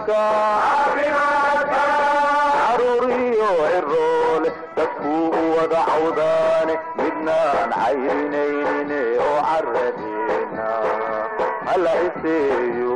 caafimaadka caruuriyo ciroole dadkuu u wada cawdaane midnaan cayrinaynin oo caradeena hala iseeyo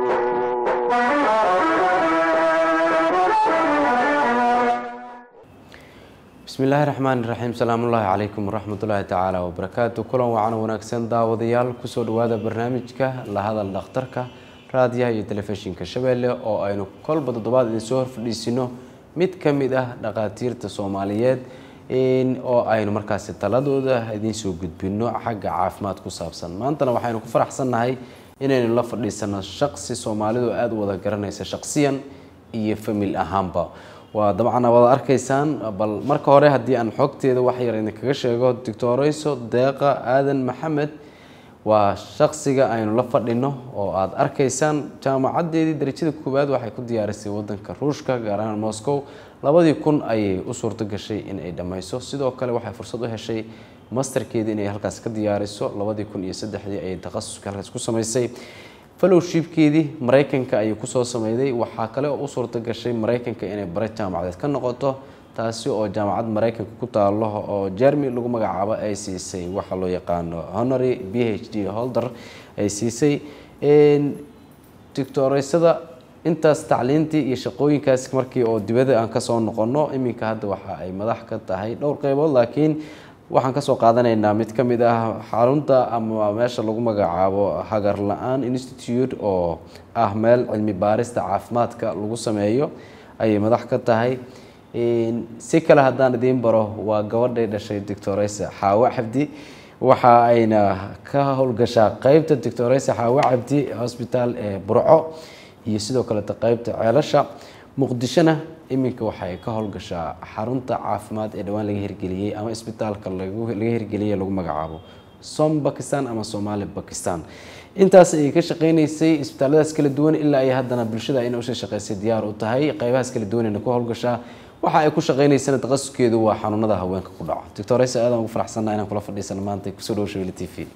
bismi illaahi raxmaani raxiim salaamullaahi calaykum waraxmatullaahi tacaala wabarakaatu kulan wacan wanaagsan daawadayaal kusoo dhawaada barnaamijka la hadal dhakhtarka raadiyaha iyo telefishinka shabeelle oo aynu kolba toddobaad idin soo horfadhiisino mid ka mid ah dhakhaatiirta soomaaliyeed oo aynu markaasi taladooda idiin soo gudbino xagga caafimaad ku saabsan maantana waxaynu ku faraxsannahay inaynu la fadhiisano shaqsi soomaalidu aada u wada garanaysa shaqsiyan iyo famil ahaanba waa dabcan wada arkaysaan bal marka hore haddii aan xogteeda wax yar idinkaga sheego doctoreyso deeqa aadan maxamed waa shaqsiga aynu la fadhino oo aada arkaysaan jaamacadeedii darajada koowaad waxay ku diyaarisay wadanka ruushka gaar ahaan moscow labadii kun ayay u suurto gashay in ay dhammayso sidoo kale waxay fursad u heshay masterkeedii inay halkaas ka diyaariso labadii kun iyo saddexdii ayay takhasuska halkaas ku samaysay fallowshipkeedii maraykanka ayay kusoo sameyday waxaa kale oo u suurto gashay maraykanka inay bare jaamacadeed ka noqoto taasi oo jaamacad maraykanka ku taalo oo jermy lagu magacaabo ay siisay waxa loo yaqaano honory b h d holder ay siisay doctoreysada intaas tacliintii iyo shaqooyinkaas markii oo dibadda aan kasoo noqono iminka hadda waxa ay madax ka tahay dhowr qeybood laakiin waxaan kasoo qaadanaynaa mid ka mid ah xarunta ama meesha lagu magacaabo hagar la-aan institute oo ah meel cilmi baarista caafimaadka lagu sameeyo ayay madax ka tahay si kale haddaan idiin baro waa gabadhay dhashay doctoreysa xaawo cabdi waxa ayna ka howlgashaa qeybta doctoreysa xaawo cabdi hosbitaal ee burco iyo sidoo kaleeta qeybta ceelasha muqdishona iminka waxay ka howlgashaa xarunta caafimaad ee dhowaan laga hirgeliyey ama isbitaalka laga hirgeliyey lagu magacaabo som bakistan ama somali bakistan intaas ayay ka shaqeyneysay isbitaalladaas kala duwan ilaa ay haddana bulshada ayna usha shaqeysay diyaar u tahay qeybahaas kala duwanayna ku howlgashaa waxa ay ku shaqeyneysana taqasuskeedu waa xanuunada haweenka ku dhaco doctoreysa aadaan ugu faraxsannaha inaan kula fadhiisano maanta kusoo dhawo shabeli t v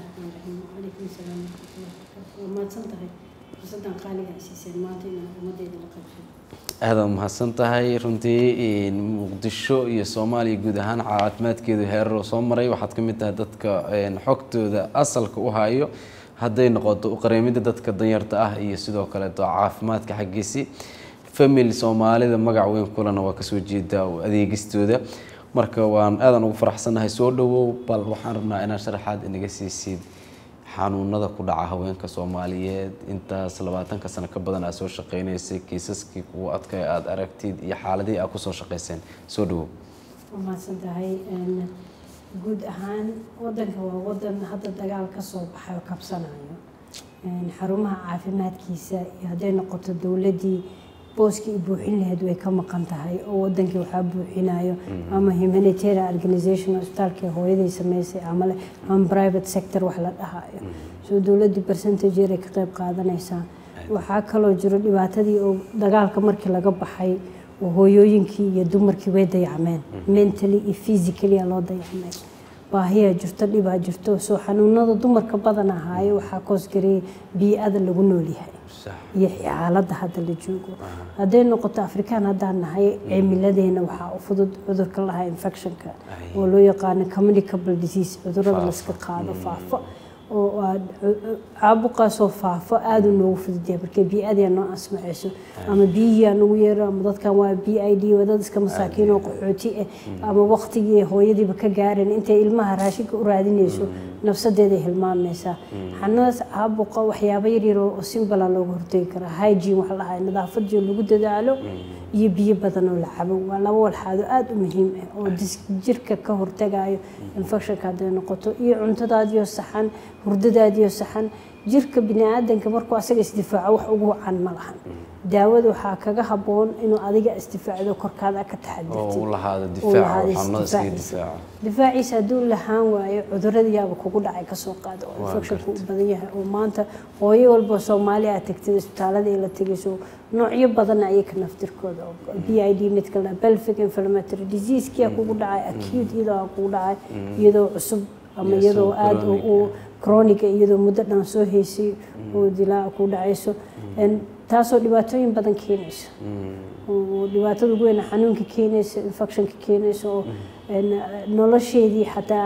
aada umahadsan tahay runtii muqdisho iyo soomaaliya guud ahaan caafimaadkeedu heeraroo soo maray waxaad ka mid tahay dadka xogtooda asalka u hayo hadday noqoto uqareemida dadka danyarta ah iyo sidoo kaleeto caafimaadka xaggiisi famil soomaalida magac weyn kulana waa kasoo jeedaa adeegistooda marka waan aadan ugu faraxsannahay soo dhawow bal waxaan rabnaa inaad sharaxaad inaga siisid xanuunada ku dhaca haweenka soomaaliyeed intaas labaatanka sano ka badan aad soo shaqeyneysay kiisaskii kugu adkay aada aragtid iyo xaaladihii aad kusoo shaqeyseen soo dhawow waa mahadsan tahay guud ahaan wadanka waa wadan hadda dagaal ka soo baxay oo kabsanayo xarumaha caafimaadkiisa iyo hadday noqoto dowladdii booskii buuxin lahayd way ka maqan tahay oo wadankii waxaa buuxinayo ama humanitarian organization hospitaalkii hooyaday sameysay ama ama private sector wax la dhahayo soo dowladdii percentage yaray ka qayb qaadanaysaa waxaa kaloo jiro dhibaatadii oo dagaalka markii laga baxay oo hooyooyinkii iyo dumarkii way dayacmeen mentally iyo physically aa loo dayacmay baahiyaa jirto dhibaa jirto soo xanuunada dumarka badan ahaayo waxaa koosgareeyay bii-ada lagu noolyahay iyo xaaladda hadda la joogo hadday noqoto afrikaan haddaan nahay cimiladeena waxaa u fudud cudurka lahaa infectionka oo loo yaqaano communicable disease cudurada laska qaado faafo oo caabuqaasoo faafo aada u noogu fududyahay markay bii-adia noo asmaceyso ama biyihiaa nagu yeero ama dadkan waa b i d waa dad iska masaakiin oo qaxooti ah ama waqtigii hooyadiiba ka gaareen intay ilmaha raashinka u raadinayso nafsadeeday hilmaamaysaa xanadaas caabuqa waxyaabo yaryar oo simbala looga hortegi karaa hygene waxa lahaa nadaafadii lagu dadaalo iyo biyo badan oo la cabo waa laba walxaado aada u muhiim ah oo jirka ka hortagayo infectionka hadday noqoto iyo cuntadaadiyo saxan hurdadaadiyo saxan jirka bini aadanka markuu asaga isdifaaco wax ugu wacan ma lahan daawada waxaa kaga haboon inuu adiga isdifaacdo korkaada ka taxadirtdifaaciisa hadduu lahaan waayo cuduradayaaba kugu dhacay kasoo qaada oo infectionka u badan yahay oo maanta hooyo walba soomaali aad tagtid isbitaalada ay la tegayso noocyo badan ayaka naftirkooda b i d midka pelvic inflammatory diseasekia kugu dhacay acute iyadoo kugu dhacay iyadoo cusub ama iyadoo aada u chroniga iyadoo muddo dhan soo haysay oo dilaa ku dhacayso taasoo dhibaatooyin badan keenayso oo dhibaatada ugu weyn xanuunka keenayso infectionka keenayso oo een, nolosheedii xataa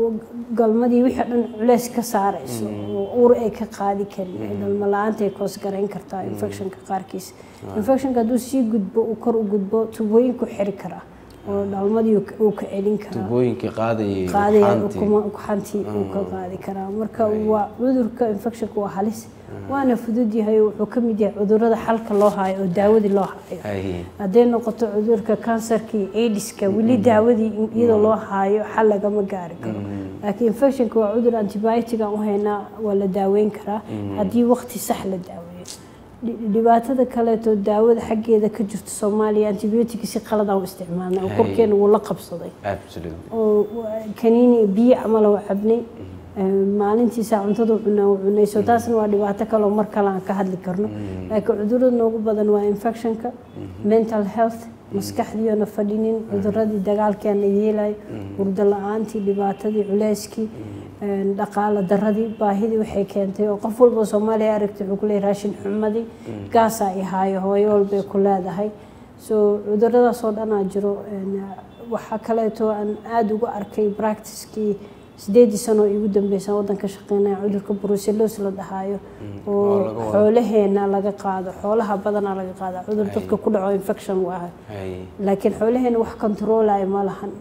galmadii wixii dhan culeys ka saarayso oo uur ay ka qaadi karin dhalmo la-aanta ay koos garayn kartaa infectionka qaarkiis infectionka hadduu sii gudbo uu kor u gudbo tubooyinku xiri karaa oo dhalmadii uu ka- uu ka celin karaa tubooyinkii qaadayay qaadaya xaantii. ukuma ugxantii uu ka qaadi karaa marka waa cudurka infectionka waa halis waana fudud yahay wuxuu ka mid yahay cudurada xalka loo haayo oo daawadii loo haayo Haye. hadday noqoto cudurka kansarka iyo aidiska weli daawadii in iyadoo loo haayo xal lagama gaari karo laakiin infectionka waa cudur antibiotic aan u haynaa waa la daaweyn karaa haddii waqti sax la daaweeyo Dhi- dhibaatada kaleeto daawada xaggeeda ka jirto soomaaliya antibiotic si qalad aan u isticmaalnay oo Hay. korkeena wuu la qabsaday Absolutely. oo kaniini biyo camal oo cabnay maalintiisa cuntada cunaa u cunay so taasna waa dhibaato kale oo mar kale aan ka hadli karno laakiin cudurada noogu badan waa infectionka mental health maskaxdiiona fadhinin cuduradii dagaalkeena yeelayo hurdo la-aantii dhibaatadii culeyskii een, dhaqaale daradii baahidii waxay keentay oo qof walba oo soomaaliya aragtay wuxuu ku leeyahay raashin xumadii gaasaa i haayo hooyo walbay ku leedahay so cuduradaas oo dhanaa jiro een, waxaa kaleeto aan aada uga arkay practicekii sideedii sano oo igu dambeysaan waddanka shaqeynaya cudurka brucellos la dhahaayo oo oo laga wado. xoolaheena laga qaado xoolaha badanaa laga qaada cudur dadka ku dhaco infection waahay Haye. laakiin xoolaheena wax controlaya ma lahan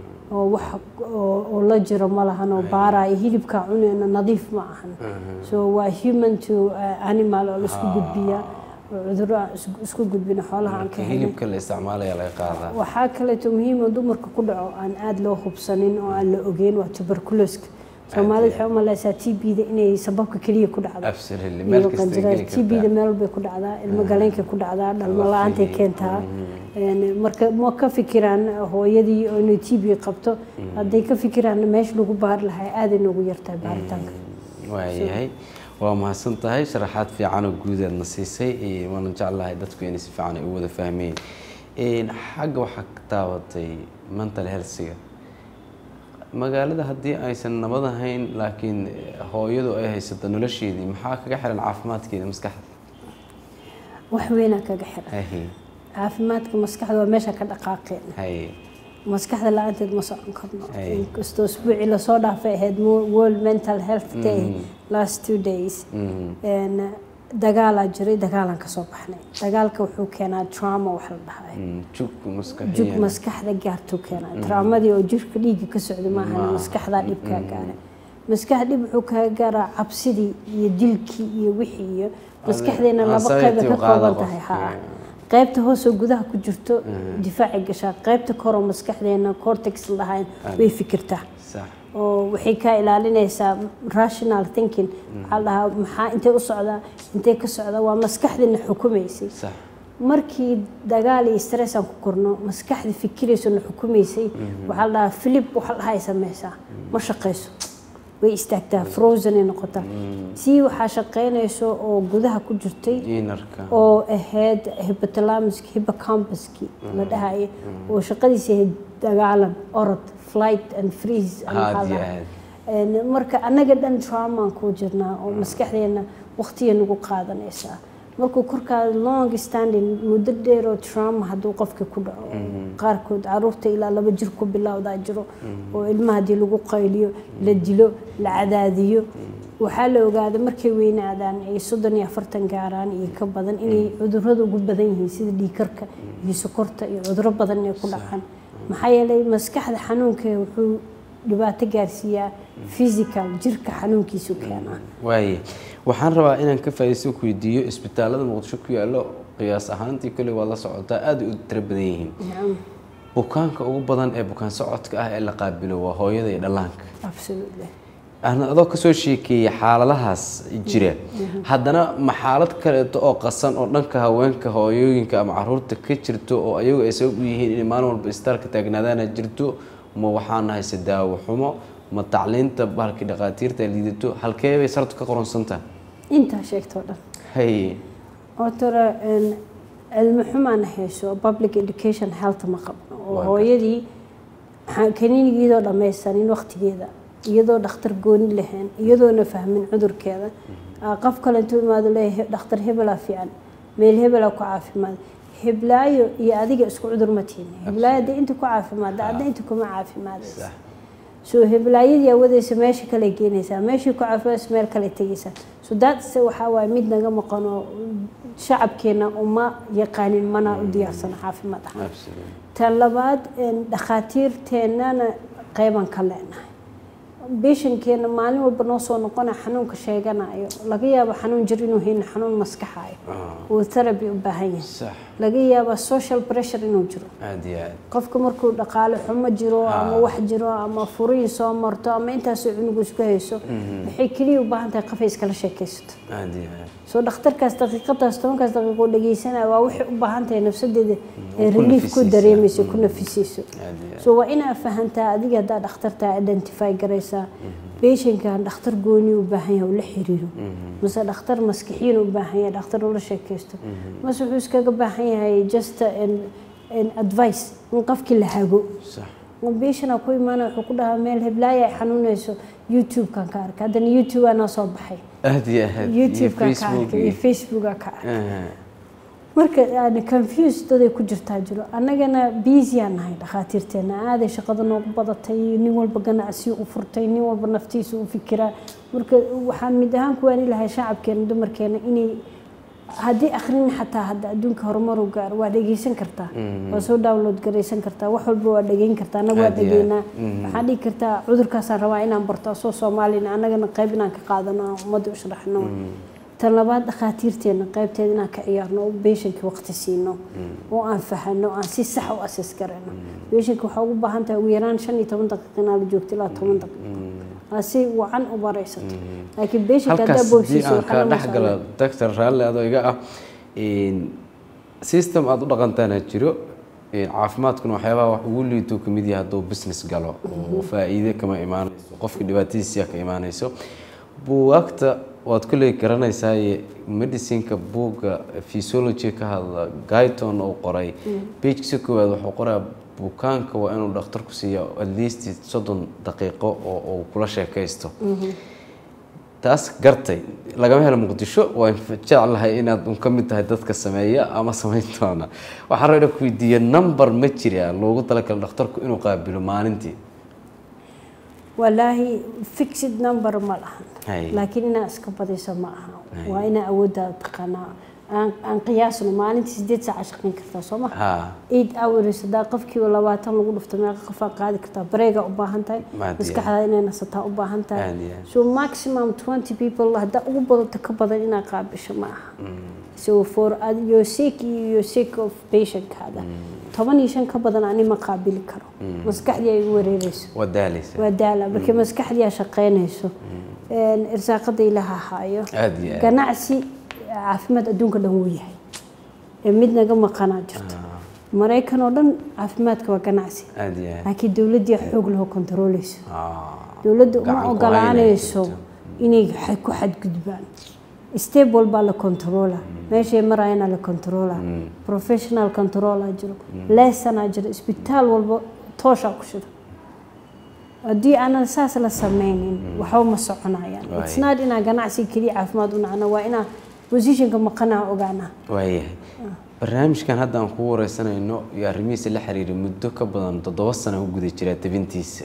oo wax oo oo la jiro ma lahan oo baaraya hilibka cuneyna nadiif ma ahan so waa human to uh, animal oo laisku gudbiya oo cudurro aan isku- isku gudbina xoolaha aan ka Marka helin hilibka la isticmaalaya laga qaadaa. waxaa kaleeto muhiim oo dumarka ku dhaco aan aada loo hubsanin oo aan la ogeyn waa tuberculoska soomaalida waxay u maleysaa t b-da inay sababka keliya ku dhacdo Absolutely. Meel iyo kasta ay qanjirada geli t b-da kartaa. meel bay ku dhacdaa ilmo galeenkay ku dhacdaa dhalmo la-aantay Waqtigii. keentaa Een, marka ma ka fikiraan hooyadii oo inay t b qabto hadday ka fikiraan meesha lagu baari lahaa aaday noogu yartahay baaritaanka waayahay waa mahadsan tahay sharaxaad fiican oo guudeedna siisay ee waana jeclahay dadku inay si fiican ay u wada fahmeen Een, xagga waxaa ka taabatay mental healthsiga magaalada haddii aysan nabad ahayn laakiin hooyadu ay haysato nolosheedii maxaa kaga xiran caafimaadkeeda maskaxda wax weynaa kaga xiran haye caafimaadka maskaxda waa meesha ka dhaqaaqeen haye maskaxda la-aanteed ma socon karno Ay. inkastoo isbuucii lasoo dhaafay ahayd Mo- world mental health day last two days Mhm. Een, dagaalaa jiray dagaalaan kasoo baxnay dagaalka wuxuu keenaa trauma wax la dhahaa Mm, jug jug maskaxiyan maskaxda gaartuu keenaa traumadii oo jirka dhiigga ka socda maahan maskaxdaa dhib kaa gaara maskax dhib wuxuu kaga gaaraa cabsidii iyo dilkii iyo wixii iyo maskaxdeena laba anxiety qayba ka uu qaada kooban tahay qofka. haa qaybta hoosoo gudaha ku jirto difaacay gashaa qaybta koroo maskaxdeena cortex la dhahaa way fikirtaa sax oo waxay kaa ilaalinaysaa rational thinking waxaa la dhahaa maxaa intee u socdaa intee ka socdaa waa maskaxdina xukumaysay sax markii dagaal iyo stress aan ku korno maskaxda fikirayso na xukumaysay waxaa la dhahaa philip waxa la dhahaa ay samaysaa ma shaqayso way istaagtaa frozen ay noqotaa tii waxaa shaqaynayso oo gudaha ku jirtay inarka oo ahayd hypothalamuski hippocampuski la dhahayo oo shaqadiisa ahayd dagaalan orod flight and freeze and Aad waxaa iyo la- aad. Een, marka annaga dhan traumaan ku jirnaa oo maskaxdeena waqtiya nagu qaadanaysaa markuu korkaada long standing muddo dheer oo trauma hadduu qofka ku dhaco qaarkood caruurta ilaa laba jir ku bilowdaa jiro oo ilmaha haddii lagu qayliyo la dilo la cadaadiyo waxaa la ogaaday markay weynaadaan ay soddon iyo afartan gaaraan iyo ka badan inay cudurrada ugu badan yihiin sida dhiigkarka iyo sokorta iyo cudurro badan inay ku dhacaan maxaa yeelay maskaxda xanuunka wuxuu dhibaato gaarsiiyaa physical jirka xanuunkiisu keenaa waaye waxaan rabaa inaan ka faa'iidaysto ku weydiiyo isbitaalada muqdisho ku yaallo qiyaas ahaantii kolley waad la socotaa aad u tiro badan yihiin nacam bukaanka ugu badan ee bukaan socodka ah ee la qaabilo waa hooyada iyo dhallaanka absolutely aan adoo kasoo sheekeeyay xaaladahaas jira haddana ma xaalad kaleeto oo qasan oo dhanka haweenka hooyooyinka ama caruurta ka jirto oo ayagu ay sabab u yihiin inay maalin walba istaalka taagnaadaana jirto ma waxaa nahayse daawo xumo ma tacliinta bahalkii dhaqaatiirta ay liidato halkee bay sartu ka qoronsantaha intaa sheegtoo dhan haye otore cilmi xumaan hayso public education health ma qabno oo Waa hooyadii waxaan kaniinigeedoo dhammaysanin waqtigeeda iyadoo dhakhtar gooni lahayn iyadoona fahmin cudurkeeda aa qof kale intuu imaado leeyahay dhakhtar hebelaa fiican meel hebela ku caafimaad heblaayo iyo adiga isku cudur ma tihin heblaayo haddii inta ku caafimaadda adna inta kuma caafimaadaysa sax so heblaayadii awadaysa meesha kale geenaysaa meeshii ku caafimaadaysa meel kale tegaysaa so that's waxaa waaye mid naga maqan oo shacabkeena uma yaqaanin mana u diyaarsana caafimaad ahaan absolutely tan labaad een, dhakhaatiirteennana qeyban ka leenahay beeshankeena maalin walba noo soo noqona xanuunka sheeganayo laga yaabo xanuun jir inuu hayno xanuun maskaxayo uu therapy u baahan yahay sax laga yaaba social pressure inuu jiro aad iyo aad qofka markuu dhaqaale xumo jiro ama wax jiro ama furiin soo marto ama intaasoo cunugu isku hayso waxay keliya u baahan tahay qofay iskala sheekaysato aad iyo aad soo dhakhtarkaas daqiiqadaas tobankaas daqiiqo dhegeysanaya waa waxay u baahan tahay nafsadeeda ee ku relief ku nafisaysa. dareemayso ku nafisayso aad iyo aad so waa inaa fahantaa adiga haddaa dhakhtartaa identify garaysaa beeshankan dhakhtar gooni u baahan yahay oo la xiriiro mase dhakhtar maskixiin u baahan yahay dhakhtar ula sheekaysto mase wuxuu iskaga baahan yahay just an, an advice in qofkii la hago sax beeshanaa ku imaanaya wuxuu ku dhahaa meel heblaaya ay xanuunayso youtube-kan ka arkay haddana youtube aa noo soo baxay aad iyo aad iyo youtube-kan ka Facebook arkay iyo iyo- facebooka ka arkay Ah, marka aan confuse daday ku jirtaa jiro annagana busy-aan nahay dhakhaatiirteena aaday shaqada noogu badatay nin walba ganacsi u furtay nin walba naftiisa u fikiraa marka waxaan mid ahaan ku waani lahay shacabkeena dumarkeena inay haddii akhrin xataa hadda adduunka horumar u gaaro waa dhegeysan kartaa waa soo download garaysan kartaa wax walba waa dhegeyn kartaa annaga waa Aad iyo aad. dhegeynaa waxaan dhihi kartaa cudurkaasaan rabaa inaan barto asoo soomaalina annagana qayb inaan ka qaadano aan ummadda u sharaxno tan labaad dhakhaatiirteena qaybteeda inaan ka ciyaarno oo beeshanka waqti siino oo aan fahano aan si sax u ases garano beeshanka waxaa ugu baahan tahay ugu yaraan shan iyo toban daqiiqa inaad la joogto ilaa toban daqiiqo aa si wacan u baraysato laakiin beeshanka haddaa halkaas haddii boogsiiso aan waxaa kaa lama dhex galo doctor raalle adoo iga ah een, system aada u dhaqantaana jiro een, caafimaadkuna waxyaabaha wax ugu liito kamid yahay hadduu business galo oo faa'iide kama imaanayso qofka dhibaatadiisa ka imaanayso buugaagta waad kolley garanaysaa medicineka buugga physiology ka hadla guyton oo qoray pagesa koowaad wuxuu qoraa bukaanka waa inuu dhakhtarku siiya at least soddon daqiiqo oo uu kula sheekaysto taas gartay lagama helo muqdisho waan jeclahay inaad un ka mid tahay dadka sameeya ama samayn doona waxaan rabaa ku weydiiya number ma jira loogu talagalo dhakhtarku inuu qaabilo maalintii walaahi fixed number ma lahan Hay. laakiin inaa iska badayso ma aha waa inaa awooddaada taqaanaa aan aan qiyaasno maalintii sideed saaca shaqayn kartaa soo ma ha eight hours haddaa qofkiiba labaatan lagu dhufto meeqa qofaa qaadi kartaa bareega u baahan tahay Maad maskaxdaa inay nasataa u baahan tahay Aad iyo aad. so maximum twenty people haddaa ugu badato ka badan inaa qaabisho ma aha so for ad- your sake iyo your sake of patientkaada toban iyo shan ka badan ani ma qaabili karo maskaxdii ay igu wareereyso waa daalaysa waa daala markii maskaxdii aa shaqaynayso een, irsaaqada ilaaha haayo aad iyo aad ganacsi caafimaad adduunka dhan wuu yahay ee mid naga maqanaa jirto maraykan oo dhan caafimaadka waa ganacsi aad iyo aad laakiin dowladdii xoog laho kontarooleyso Ah, dowladda uma gacan ku ogolaanayso haynayso. inay xa- ku xadgudbaan step walbaa la controla meeshay marayana la controla professional controlaa jiro lessanaa jiro isbitaal walba tooshaa ku shida haddii aanan saas la sameynin waxba ma soconayaan Waay. it's not inaa ganacsi keliya caafimaad u nacno waa inaa positionka maqanaa ogaanaa waayahay barnaamijkan hadda aan kugu wareysanayno iyo arrimihiisa la xiriira muddo ka badan toddoba sano ku guda jiraa tabintiisa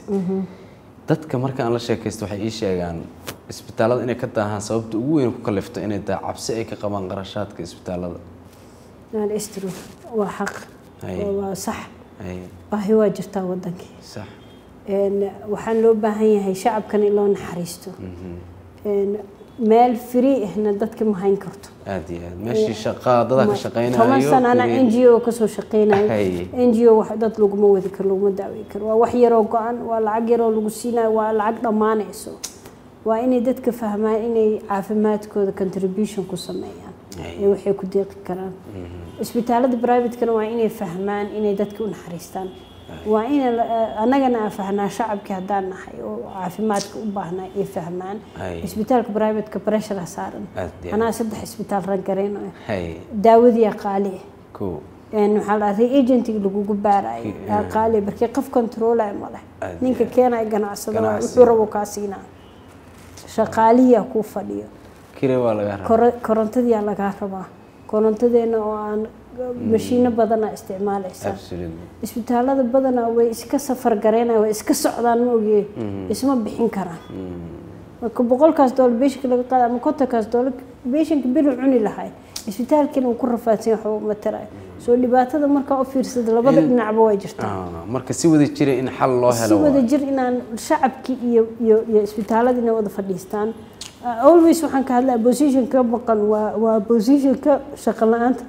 dadka marka aan la sheekaysto waxay ii sheegaan isbitaallada inay ka daahaan sababta ugu weyn ku kalifto inay tahay cabsi ay ka qabaan qarashaadka isbitaallada Naan istiro waa xaq Hay. waa sax ay baahi waa jirtaa wadankii sax Een, waxaan loo baahan yahay shacabkan in loo naxariisto Een, meel free ahna dadka ma hayn karto aad iyo aad meeshii shaqaa dada ka shaqaynayo toban sana ana free- n g o kasoo shaqeynayo Hay. n g o wax dad laguma wadi karo laguma daaweyn karo waa wax yaroo go-an waa lacag yaroo lagu siinayo waa lacag dhammaanayso waa inay dadka fahmaan inay caafimaadkooda contribution ku sameeyaan Hay. ee waxay ku deeqi karaan isbitaalada privatekana waa inay fahmaan inay dadka u naxariistaan waa in annagana aan fahnaa shacabkii haddaan nahay oo caafimaadka u baahnaa ay fahmaan Hay. isbitaalka privateka pressure saaran Aad iyo aad. anaa saddex isbitaal rangareynayo hay daawadii qaali ah ko een waxaa la reagentiga lagugu baarayo Ki- yaa qaali markii qof controlaya ma leh Aad ninka iyo aad. keenaya ganacsada waa Ganacsi. wuxuu rabo kaa siinaa shaqaalihiyaa kuu fadhiyo kire waa laga rabaa koro- korontadiyaa lagaa rabaa korontadeena oo aan mashiino badana isticmaalaysaa absolutely isbitaalada badanaa way iska safar gareynaya way iska socdaan ma ogiye isma bixin karaan marka boqolkaas doolar beeshinka laga qaada ama kontonkaas doolar beeshinka beri cuni lahay isbitaalkiina uu ku rafaadsan yahay waxba uma tarayo soo dhibaatada markaa u fiirsada labada dhinacba way jirtaa Ah, marka si wada jira in xal loo si helo wada jir inaan shacabkii iyo iyo iyo isbitaalada inay wada fadhiistaan Uh, always waxaan ka hadlaa position ka maqan waa waa position ka shaqo la-aanta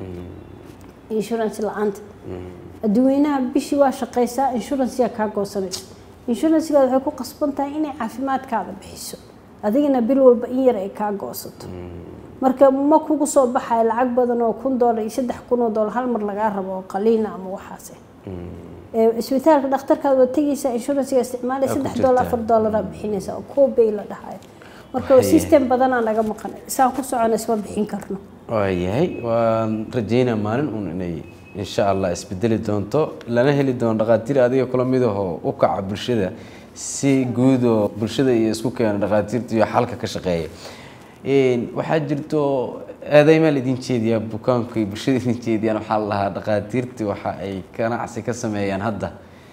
insurance la-aanta adduweynaha bishii waa shaqaysaa insuranceyaa kaa goosanaysa insurancegaada waxay ku qasban tahay inay caafimaadkaada bixiso adigana bil walba in yar ay kaa goosato marka ma kugu soo baxayo lacag badan oo kun doolar iyo saddex kun oo doolar hal mar lagaa rabo oo qaliina ama waxaas ah Ee, isbitaalka dhakhtarkaad waa tegaysaa insurancega isticmaalay Waa ku saddex doolar jirtaa. afar doolara bixinaysaa oo koobay la dhahayo marka Haye. system badanaa naga maqan isaan ku socona isma bixin karno waayahay waan rajeynaa maalin uun inay insha allah isbedeli doonto lana heli doono dhakhaatiir adiga kula mid ahoo u kaca bulshada si guud oo bulshada iyo isku keena dhakhaatiirta iyo xalka ka shaqeeya Een, waxaa jirto aadeymaa laidin jeediyaa bukaanku iyo bulshada idin jeediyaan waxaa la lahaa dhakhaatiirta waxa ay ganacsi ka sameeyaan hadda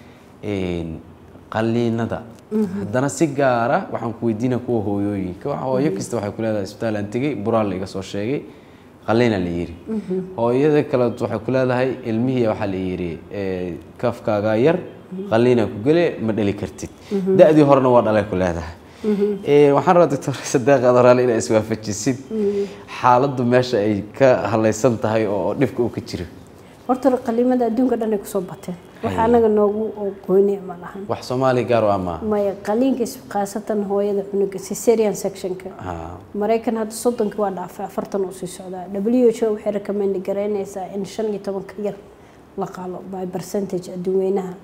een, qaliinada haddana si gaara waxaan ku weydiina kuwa hooyooyinka waxa hooyo kasta waxay ku leedahay isbitaal aan tegey buraal la iga soo sheegay qaliina la yiri hooyada kale waxay ku leedahay ilmihii waxaa la yiri ee, kafkaagaa yar qaliina ku gele ma dhali kartid da-dii horena waa dhalay ku leedahay Ee, waxaan rabaa doctor sadeeq adoraale inaa iswaafajisid xaaladdu meesha ay ka halaysan tahay oo dhibka uu ka jiro horta qaliimada adduunka dhan ay kusoo bateen wax anaga noogu gooni ma lahan wax soomaali gaar u ama maya qaliinka is- khaasatan hooyada cunuga cesarean sectionka maraykan hadda soddonki waa dhaafay afartan uu sii socdaa w h o waxay recommend garaynaysaa in shan iyo tobanka yar la qalo by percentage adduweynaha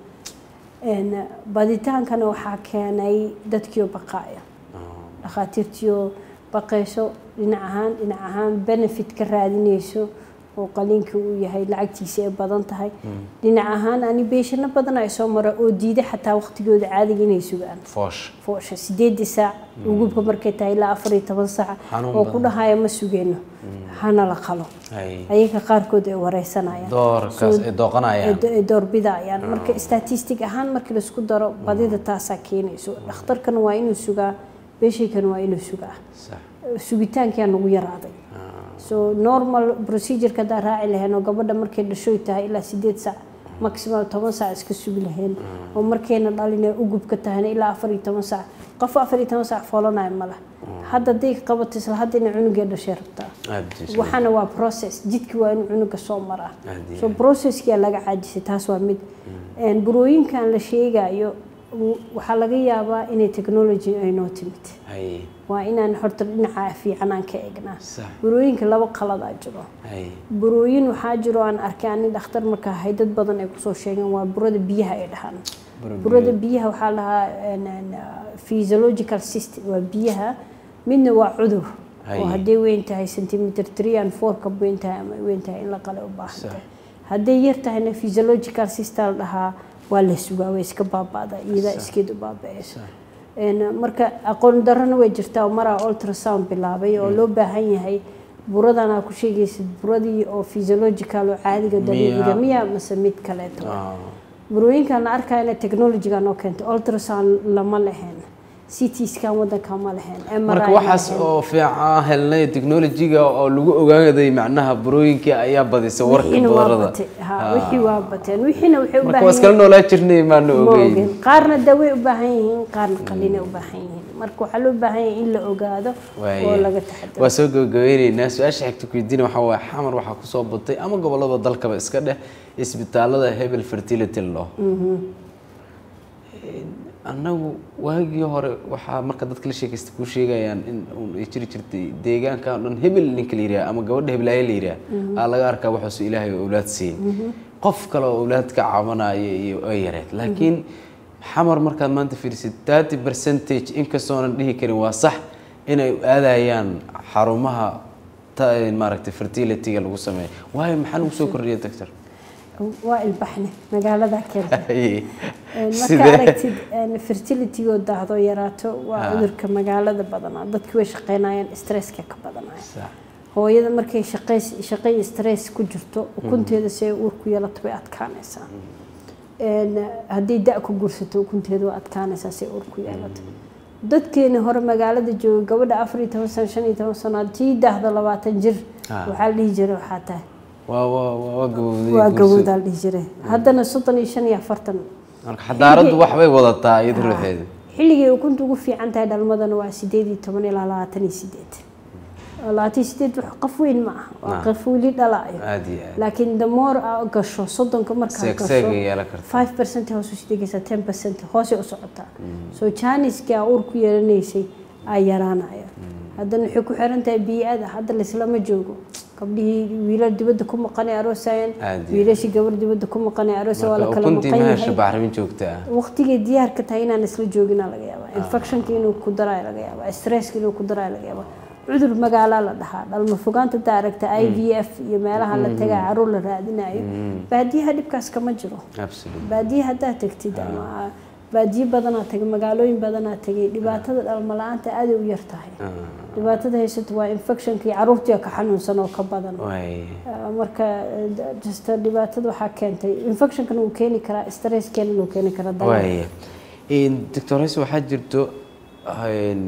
Een, baditaankana waxaa keenay dadkiio baqaaya dhakhaatiirtiio baqayso dhinac ahaan dhinac ahaan benefit ka raadinayso oo qaliinka uu yahay lacagtiisa ay badan tahay dhinac ahaan ani beeshano badan ay soo mara oo diiday xataa waqtigooda caadiga inay sugaan foosh foosha sideedii saac ugubka markay tahay ilaa afar iyo toban saac Xanuun oo badan. ku dhahaya ma sugeyno hana la qalo Hay. ayaga qaarkood ay wareysanayaan doorkaas So- ay dooqanayaan ay- ay doorbidayaan marka statistic ahaan markii laisku daro badida taasaa keenayso dhakhtarkana waa inuu sugaa beeshaykana waa inuu sugaa Sax. sugitaankiyaa nagu yaraaday so normal procedureka haddaan raaci lahayn oo gabadha markay dhashoy tahay ilaa sideed saac maximum toban saac iska sugi lahayn oo markayna dhalinay ugubka tahayna ilaa afar iyo toban saac qof afar iyo toban saac foolanayo ma lah hadda hadday qabato isla hadda inay cunugee dhashay rabtaa Aad jees- waxaana waa process jidki waa inuu cunuga soo maraa Aad iyo so processkiyaa laga caajisay taas waa mid Een, burooyinkan la sheegayo w- waxaa laga yaabaa inay technology ay noo timid Hay. waa inaan horta dhinaca fiican aan ka eegnaa Sax. burooyinka laba qaladaa jiro Hay. burooyin waxaa jiro aan arkay ani dhakhtar markaa ahay dad badan ay kusoo sheegeen waa burada biyaha ay dhahaan Buro burada biyaha waxaa lahaa een, een, uh, physiological system waa biyaha midna waa cudur Hay. oo hadday weyn tahay centimeter three and four ka weyn tahay ama ay weyn tahay in la qale u baahan Sax. tahay hadday yar tahayna physiological system la dhahaa waa la sugaa way iska baaba'da iyadaa iskeed u baaba'ayso Een, marka aqoon darrona way jirtaa oo maraa ultrasound bilaabay oo loo baahan yahay buradan aa ku sheegaysid buradii oo physiological oo caadiga dabiiciga miya mase mid kaleeto Ah. burooyinkan la arkaya inay technologyga noo keentay ultrasound lama lahayn ct scan wadanka ma lahayn marka MRI ma waxaas lahayn. oo fiican helnay technology-ga oo lagu ogaaday macnaha burooyinkii ayaa badisay warka wixiina waa badarada batay ha wixii waa bateen wixiina waxay u marka waa baahan iskala noolaa jirnay maana ma ogeyn ogeen qaarna dawey u baahan yihiin qaarna qalinay u baahan yihiin marka waxaa loo baahan yahay in la ogaado oo laga taxadaro waa soo gabagabeyneynaa su-aasha xigta ku weydiina waxaa waaye xamar waxaa kusoo batay ama gobolada dalkaba iska dheh isbitaalada hebel fertility law annagu waagii hore waxaa marka dadka la sheekaysta kuu sheegayaan in uun ay jiri jirtay deegaanka oo dhan hebel ninka la yidhaha ama gabadha heblaaye la yidhaha aa laga arkaa waxaasuu ilaahay oo awlaad siin qof kale oo awlaad ka cabanaya iyo ay yareed laakiin xamar markaad maanta fiirisid thirty percentage inkastoonan dhihi karin waa sax inay aadayaan xarumaha ta- maaragtay fertilityga lagu sameeyo waayo maxaa lagu soo kordhiyay doctor waa ilbaxne magaalada keenta marka sidee aragtid fertilitygoo daahdo yaraato waa cudurka magaalada badanaa dadki way shaqeynayaan stresska ka badanaya Sax. hooyada markay shaqays shaqay stress ku jirto ukunteeda si ay uur ku yeelato bay adkaanaysaa Een, haddii da ku gursato ukunteeda waa adkaanaysaa si ay uur ku yeelato dadkeena hore magaalada jooga gabadha afar iyo toban sano shan iyo toban sano tii daahda labaatan jir Ah. waxaa la dhihi jiray waxaa tahay waa waa waa waa gabowday waa guursi. gabowdaa la dhihi jiray haddana soddon iyo shan iyo afartan marka xadaaraddu waxbay wadataa iyada ruuxeeda xilligay ukunta ugu fiican tahay dhalmadana waa sideed iyo toban ilaa labaatan iyo sideed labaatan iyo sideed wax qof weyn ma aha waa Ah. qof weli dhalaayo aad iyo aad laakiin the more aa gasho soddonka markaa seegseegay gasho yeelan karta five percent hoos usii dhigaysaa ten percent hoosay u socotaa so janiski aa uur ku yeelanaysay aa yaraanaya haddana waxay ku xiran tahay bii'ada hadda laislama joogo gabdhihii wiilal dibadda ku maqanay aroosayeen Aad iyo wiilashii gabar dibadda ku maqanay aroosa waa la marka kala ukuntii maqan ma yahay hesho bacrimin joogta ah waqtigay diyaarka tahay inaan isla joogina laga yaabaa infectionka inuu ku daraa laga yaabaa stresska inuu ku daraa laga yaabaa cudur magaalaa la dhahaa dhalmo fogaanta daa aragta i v f iyo meelaha la tagaa caruur la raadinayo baadiyaha dhibkaas kama jiro absolute baadiye haddaad tagtid ama baadiye badanaa tagay magaalooyin badanaa tagay dhibaatada dhalmo la-aanta aaday u yar tahay dhibaatada haysato waa infectionka iyo caruurtii ka xanuunsan oo ka badan way Ah, marka eh, just dhibaatada waxaa keentay infectionkana uu keeni karaa stresskeena uu keeni karaa dagaal. waaya doctor hayse waxaa jirto een,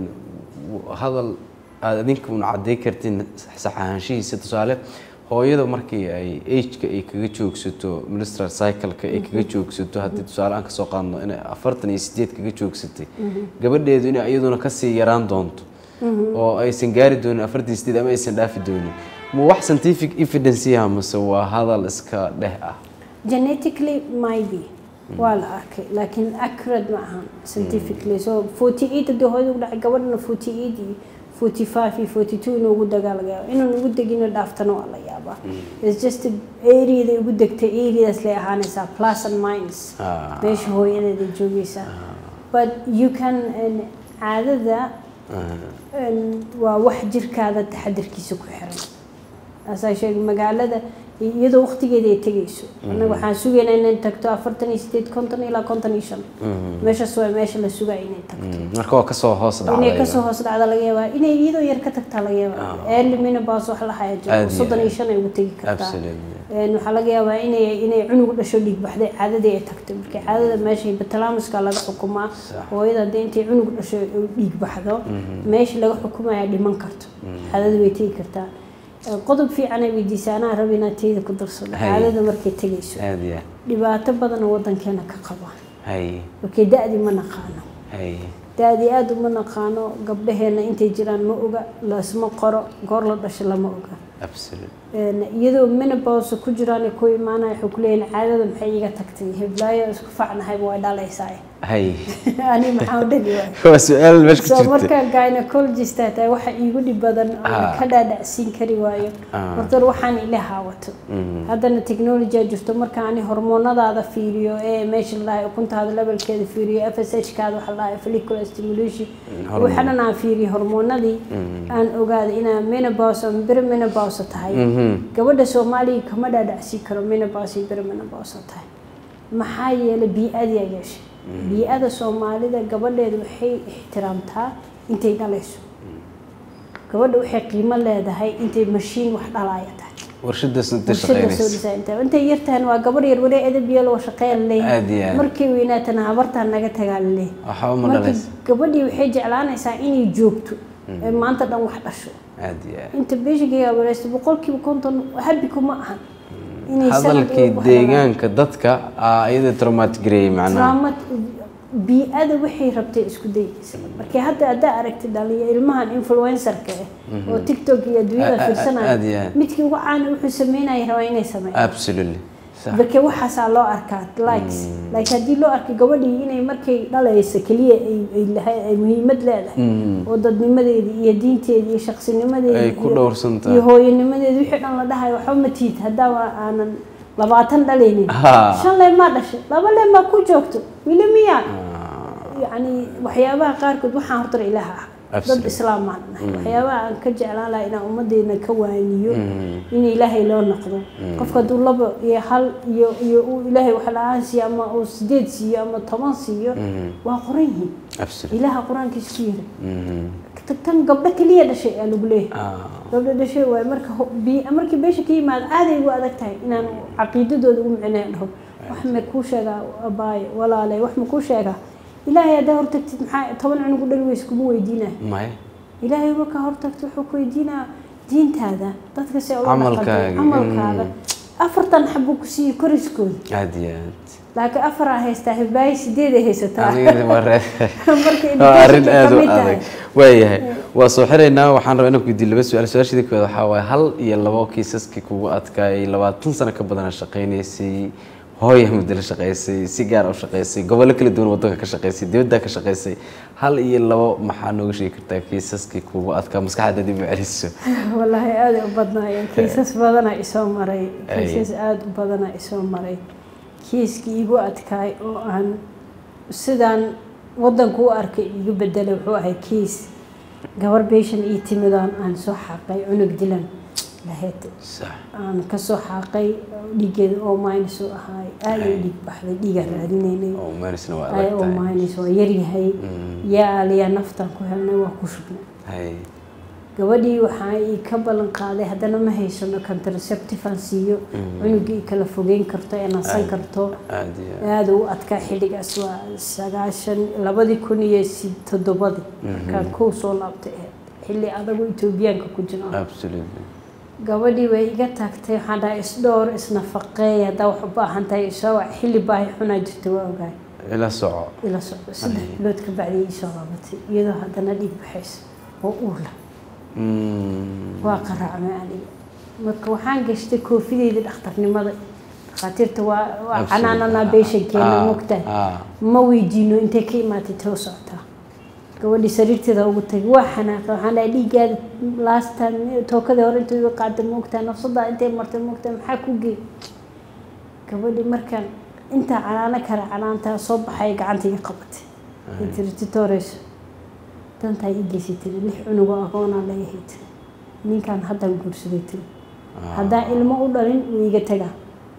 hadal aad adinka un cadday kartin sax ahaanshihiisa tusaale hooyada markii ay ageka ay kaga joogsato ministral cycle-ka ay kaga joogsato haddii tusaale aan kasoo qaadno inay afartan iyo sideed kaga joogsatay gabadheedu inay iyaduna kasii yaraan doonto oo aysan gaari doonin afartan iyo sideed ama aysan dhaafi doonin ma wax scientific evidence yaha mase waa hadal iska dheh ah genetically maybe waa la arkay laakiin accurate ma ahan scientifically so 48 haddii hooyada ugu dhacay gabadhana 48 iyo 45 iyo 42 inuu ugu dagaa laga yaaba inaan ugu degina dhaaftana waa la yaabaa it's just areada ugu degtay areadaas lay ahaanaysaa plus and minus Ah. meesha hooyadeeda joogaysaa but you can and caadada een, waa wax jirkaada taxadirkiisa ku xiran asaa sheegay magaalada iyadoo waqtigeeda ay tegayso annaga waxaan sugaynaa inay tagto afartan iyo sideed konton ilaa konton iyo shan meeshaas waa meesha la sugaya inay tagto marka waa kasoo hoos inay dhacday kasoo hoos dhacda laga yaabaa inay iyadoo yar ka tagtaa laga yaabaa early menopause wax la haya Aad jiro iyo soddon iyo aad. shan ay ugu tegi kartaa Absolutely. Een, waxaa laga yaabaa inay inay cunug dhasho dhiig baxday caadadii ay tagtay marka caadada meesha hypothalamuska laga xukumaa hooyada haddii intay cunug dhasho ay dhiig baxdo meesha laga xukumaya dhiman karto caadada way tegi kartaa Ee, qodob fiican ay weydiisay anaa raba inaad teyda ku darsado Hay. caadada markay tegayso aad iyo aad dhibaato badan oo wadankeena ka qaba hay markay da-dii ma naqaano hay da-dii aada uma naqaano gabdhaheena intay jiraan ma oga lasma qoro goor la dhasho lama oga absolute Een, iyadoo menopause ku jiraan ay ku imaanaya waxay ku leeyihin caadada maxay iga tagtay heblaayo isku facnahayba way dhalaysaa hay ani maxaa u dhali waay waa su-aal meesha ku so jirta markaa gynecologist aa tahay waxa iigu dhib badan oo Ah. ka dhaadhacsiin kari waayo Ah. horta waxaan ila haawato haddana technology aa jirto marka ani hormoonadaada fiiriyo ee meesha la dhahay ukuntaada levelkeeda fiiriyo f s h kaada waxa la dhahay follicular stimulation hormone. waxanan aan fiiriyo hormoonadii aan ogaaday inaa menopause ama perimenopause tahay gabadha soomaaliga kama dhaadhacsiin karo menopause iyo perimenopause tahay maxaa yeelay bii-adii aa yeeshay bii-ada soomaalida gabadheeda waxay ixtiraamtaa intay dhalayso gabadha waxay qiimo leedahay intay mashiin wax dhalaaya tahay warshadaas inta bulshada soo shaqeynaysa dhisaa inta intay yar tahan waa gabar yar wali edab iyo loo shaqeeya Aad iyo laleeyahay aad. markay weynaatana habartaan naga tagaa laleeyahay waxba ma marka dhalaysa gabadhii waxay jeclaanaysaa inay joogto ee maanta dhan wax dhasho aad iyo aad inta beeshiga wareystay boqolkiiba konton habi kuma ahan inay sanad hadalkii walba wax dhalaan. deegaanka dadka aa iyada traumatic gareeyay macnaha trauma bii-ada waxay rabtay isku dayaysa markii hadda haddaa aragtid dhalinya ilmahan influencerka ah oo tiktok iyo A- adduunyada a- aad iyo fiirsanaya aad. midkii ugu caana wuxuu sameynaya rabaa inay sameeyaan absolutely sax marka waxaasaa loo arkaa likes like haddii loo arkay gabadhii inay markay dhalayso keliya ay ay lahay- ay muhiimad leedahay oo dadnimadeedii iyo diinteedii iyo shaqsinimadeedii Ay ku iyo- dhowrsan tahay. iyo hooyanimadeedi wixii dhan la dhahayo waxba ma tiid haddaa aanan labaatan dhalaynin Ha. shan leen maa dhashay laba leen maa ku joogto wili miyaa yacni waxyaabaha qaarkood waxaan horta ilaaha ah dad Absolutely. islaam maan nahay waxyaabaha aan ka jeclaan lahaa inaan ummadeena ka waaniyo in ilaahay loo noqdo qofka hadduu laba iyo hal iyo iyo uu ilaahay wax la-aan siiyo ama uu sideed siiyo ama toban siiyo waa qoran yihiin absolutely ilaaha qur-aankiisa ku yiri "Ta- tan gabdho keliya dhashay aa lagu leeyahay Ah, gabdho dhashay waaye marka ho- bi- markii beesha ka yimaado aaday ugu adag tahay inaan caqiidadooda ugu micnaya dhaho wax ma kuu sheegaa abaaye walaale wax ma kuu sheegaa ilaahay haddaa hortagtid maxaa toban cunug u dhali weys kuma weydiinaya maya ilaahay markaa hortagto wuxuu ku weydiinaa diintaada dadka se ula Camalkaaga, dhaqantay camalkaaga mm. afartan xabuu ku siiyey koriskooda aad iyo aad laakiin afaraa haystaa hibbaayo sideeday haysataa anigana waa ree- marka waa arrin education-ka aad u kamid tahay. adag waayahay waa soo xiraynaa waxaan rabaa inaan ku weydiiyo laba su-aal su-aashadii koowaad waxaa waaye hal iyo labo kiisaskii kugu adkaayay labaatan sano ka badana shaqaynaysay hooya muddo la shaqaysay si gaar u shaqaysay gobollo kala duwan waddanka ka shaqaysay dibadda ka shaqaysay hal iyo labo maxaa nooga sheegi kartaa kiisaskii kugu adkaa maskaxda dib u celiso wallaahi aada u badnaayeen kiisas badanaa isoo maray Ay. kiisas aada u badanaa isoo maray kiiskii igu adkaay oo aan sidaan waddanku u arkay igu bedelay wuxuu ahay kiis gabar beeshan ii timidaan aan soo xaqay cunug dilan lahayd sax aan kasoo xaaqay dhiigeeda oo minus u ahaay aada u dhiig baxday dhiigaan raadinaynay oo maanisna waa ay adag oo tahay minus waa yaryahay Mm. yaa aliyaa naftaan ku helnay waa ku shugnay hay gabadhii waxaa ii ka ballan qaaday haddana ma haysano contraceptive aan siiyo cunugii i kala fogeyn karto ee nasan karto aad iyo aad aada u adkaa xilligaas waa sagaashan labadii kun iyo si- toddobadii markaan kow soo laabtay ahayd xilli adagu etoobiyaanka ku jiro absolutely gabadhii way iga taagtay waxaan dhahay isdhowr isnafaqeey haddaa wax u baahan tahay isoo wac xilli baahi xunaa jirta waa ogaay ila soco ila socdo saddex bilood ka bacdii ii soo laabatay iyadoo haddana dhiig baxaysa oo uurla Mm. waa qaraacmay aniga marka waxaan gashtay koofideyda dhakhtarnimada dhakhaatiirta waa waa Absolutely. canaananaa beeshankeena Ah, mogtahay ah. ma weydiino intay ka imaatay too socotaa gabadhii sariirteeda ugu tagay waa xanaaqay waxaan dhahay dhiiggaada last time tookadii hore intuu iga qaaday moogtahay nafsadaa intay martay moogtahay maxaa ku geey gabadhii markaan intaa canaano kale canaantaa soo baxay gacanta iga qabatay ay tiri titooreyso dantaa ii geysay tiri lix cunugoo agoonaa leeyahay tiri ninkaan haddaan guursaday tiri haddaan ilmo u dhalin wuu iga tagaa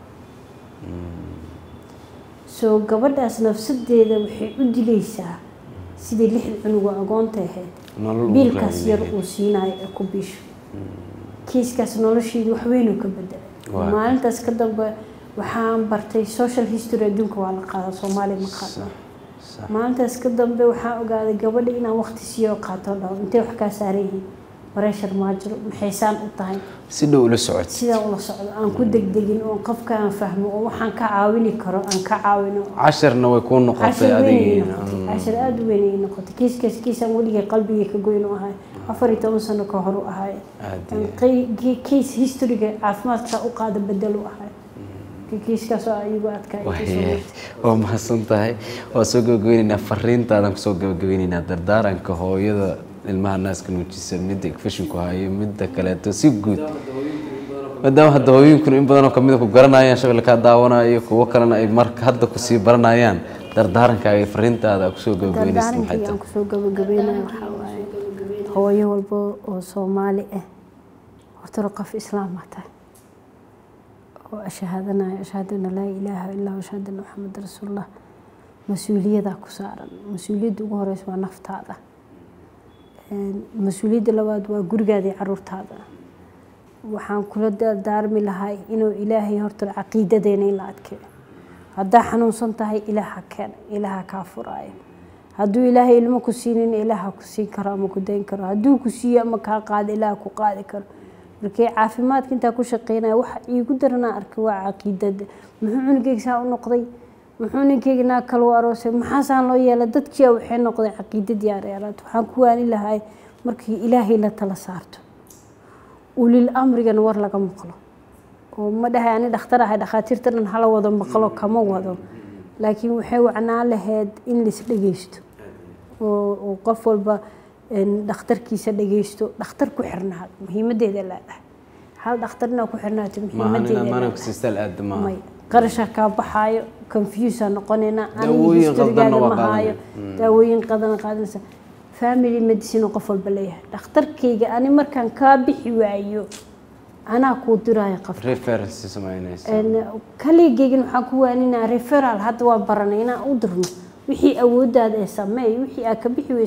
soo gabadhaas nafsadeeda waxay u dilaysaa sidii lixda cunugoo agoonta ahayd nolol uu biilkaas yar raadinaya. uu siinayo ee ku biisho kiiskaas nolosheedu wax weyn uu ka bedelay Waa. maalintaas ka dambe waxaan bartay social history adduunka waa la qaadaa soomaaliya ma qaadno sax maalintaas ka dambe waxaan ogaaday gabadha inaan waqti siiyo qaato dhaho intay wax kaa saaran yihiin bareshar maajiro maxaysaan u tahay si dhow ula socod sidaa ula socdo aan ku degdegin oo qofka aan fahmo oo waxaan ka caawini karo aan ka caawino casharna way kuu noqotay cashir weyn ay adigiina noqotay cashir aada u weyn ay noqotay kiiskaas kiisaan weligay qalbigay ka goyn u ahay afar iyo toban sano ka hor u ahay Aad Aan iyo qey- ki- case historyga caafimaadka u qaada bedel u ahay kiiskaas oo iyagu adkaa Waaya, waa mahadsan tahay waa soo gabagabeyneynaa fariintaadan kusoo gabagabeyneynaa dardaaranka hooyada ilmaha naaska nuujisa midda infeshinku hayo midda kaleeto si guud maadaama hadda hooyinkuna in badanoo kamida ku garanayaan shabel kaa daawanayo kuwo kalena ay marka hadda kusii baranayaan dardaarankaaga iyo fariintaada kusoo gabagabeynaysa maxay dardaarankii aan tahay kusoo gabagabeynaya waxaa waaye hooyo walba oo soomaali ah horta qof islaama tahay oo ashahaadanaya ashhadu an laa ilaaha ilaa ashhadu anna maxamed rasuulullah mas-uuliyadaa ku saaran mas-uuliyadda ugu horeysa waa naftaada Een, mas-uuliyadda labaad waa gurigaada iyo caruurtaada waxaan kula dardaarmi lahay inuu ilaahay horta caqiidadeena in la adkeeyo haddaa xanuunsan tahay ilaaha keena ilaaha kaa furaayo hadduu ilaahay ilmo ku siinin ilaaha ku siin karo ama ku dayn karo hadduu ku siiyo ama kaa qaado ilaaha ku qaadi karo markii caafimaadka intaa ku shaqeynaya waxa iigu daranaa arkay waa caqiidada muxuu cunugeyga saa u noqday muxuu ninkeyga naag kale u aroosay maxaasaan loo yeelay dadkii waxay noqday caqiidadii areeraad waxaan ku waani lahay markii ilaahay la tala saarto ulil amrigana war laga maqlo oo ma dhahay ani dhakhtar ahay dhakhaatiirta dhan hala wado maqlo kama wado laakiin waxay wacnaan lahayd in lais dhegeysto oo oo qof walba een, dhakhtarkiisa dhegeysto dhakhtar ku xirnaado muhiimadeeda leedahay hal dhakhtarna ku xirnaato muhiimadeeda maahan maana leedahay kusistaal aada maaha may qarasha kaa baxaayo confuse noqonayna Daawooyin historygaada qaldanna waa ma haayo qaadanaya. daawooyin qadan qaadanaysa family medicine oo qof walba leeyahay dhakhtarkayga ani markaan kaa bixi waayo anaa kuu diraayo qof reference samaynaysa kaligeygin waxaan ku waaninaa referal hadda waa baranay inaan u dirno wixii awoodaada ee sameey wixii aad ka bixi weyso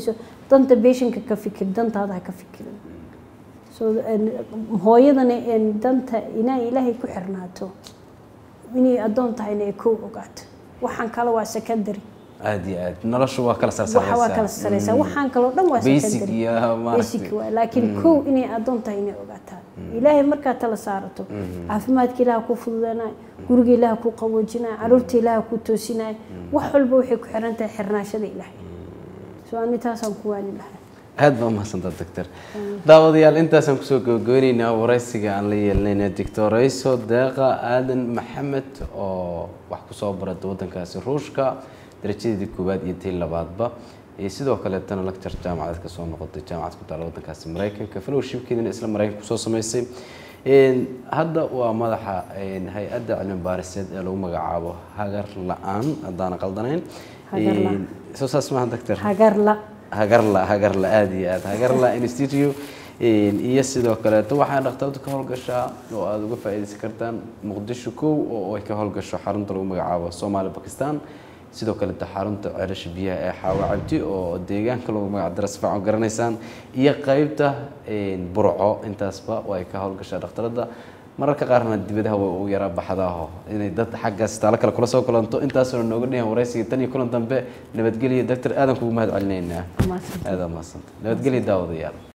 danta beeshinka ka fikir dantaada ha ka fikirin so hooyadana danta inaa ilaahay ku xirnaato inay addoon tahayna ay kow ogaato waxaan kale waa secondary aada iyo aad noloshu waa kala waxa waa kala sareysaa waxaan kaloo dhan waa basic secondary iyo basic maaragtay waay laakiin kow inay addoon tahay inay ogaataan ilaahay markaad tala saarato caafimaadka ilaah ku fududanay guriga ilaah ku qaboojinay caruurta ilaah ku toosinay wax walba waxay ku xiran tahay xirnaashada ilaahay so ani taasaan ku waani lahay aada baa umahadsantaa doctor daawadayaal intaasaan kusoo gabagabeyneynaa waraysiga aan la yeelanayna doctorayso deeqa aadan maxamed oo wax kusoo barata wadankaasi ruushka darajadeedii koowaad iyo tii labaadba iyo sidoo kaleetana lecture jaamacadeed ka soo noqotay jaamacad ku taala wadankaasi maraykanka fellowshipkeedina isla maraykanka kusoo sameysay hadda waa madaxa hay-adda cilmi baariseed ee lagu magacaabo hagar la-aan haddaana qaldanayn Hagar la'aan. soo saas maaha doctor hagarla hagarla hagarla aada iyo aada hagarla institute iyo sidoo kaleeto waxaa dhakhtaradu ka howlgashaa oo aada uga faa'iidaysan kartaan muqdisho kow oo ay ka howlgasho xarunta lagu magacaabo soomaali bakistan sidoo kaleeto xarunta ceelasha biyaha ee xaawa cabdi oo deegaanka lagu magac dara si fiican u garanaysaan iyo qeybta burco intaasba oo ay ka howlgashaa dhakhtarada mararka qaarna dibadaha way ugu yaraa baxdaaho inay dad xaggaas taalo kale kula soo kulanto intaasoo nooga dhihan waraysiga tan iyo kulan dambe nabadgelyo doctor aadan kugu mahad celinaynaa Mahadsantahay. aada mahadsantahay nabadgelyo daawadayaal